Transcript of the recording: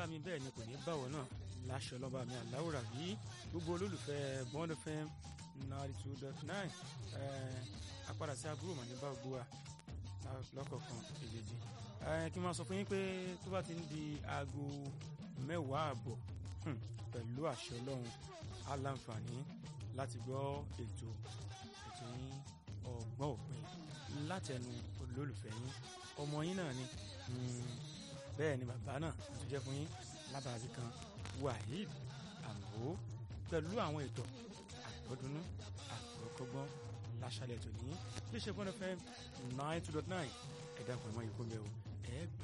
mi bẹ́ẹ̀ ni kò ní báwọ̀ náà láṣọ lọ́ba mi àláwòrán bí gbogbo olólùfẹ́ bond fm ninety two dot nine apádà sí àbúrò màní bá gbogbo wa lọ́kọ̀ọ̀kan èjèèjì kí n máa sọ fún yín pé tó bá ti ń di aago mẹ́wàá àbọ̀ pẹ̀lú àṣẹ ọlọ́run á láǹfààní láti gbọ́ ètò ètò yín ọgbọ́n òpin látẹnu olólùfẹ́ yín ọmọ yín náà ni bẹ́ẹ̀ ni bàbá náà tó jẹ́ fún yín lábàbí kan waheed àmọ́ pẹ̀lú àwọn ètò àgbọ̀dúnú àgbọ̀kọ́gbọ́n láṣálẹ̀ tòní bí ṣe fún ẹ fẹ́ nine two dot nine ẹ̀dá pẹ̀lú ẹ̀kọ́ mi ò ẹ̀ gbà.